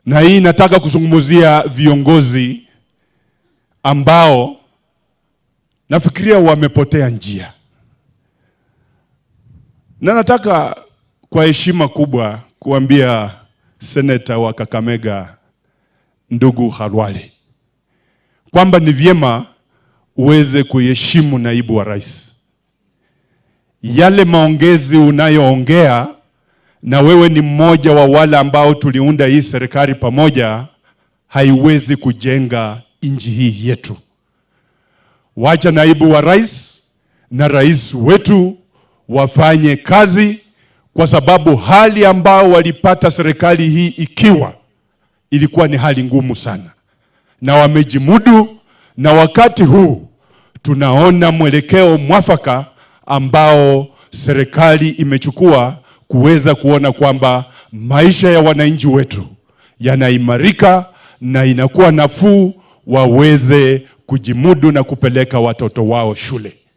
na hii nataka kuzungumzia viongozi ambao nafikiria wamepotea njia, na nataka kwa heshima kubwa kuambia seneta wa Kakamega ndugu Khalwale kwamba ni vyema uweze kuheshimu naibu wa rais. Yale maongezi unayoongea, na wewe ni mmoja wa wale ambao tuliunda hii serikali pamoja, haiwezi kujenga nchi hii yetu. Wacha naibu wa rais na rais wetu wafanye kazi, kwa sababu hali ambao walipata serikali hii ikiwa ilikuwa ni hali ngumu sana, na wamejimudu, na wakati huu tunaona mwelekeo mwafaka ambao serikali imechukua kuweza kuona kwamba maisha ya wananchi wetu yanaimarika na inakuwa nafuu, waweze kujimudu na kupeleka watoto wao shule.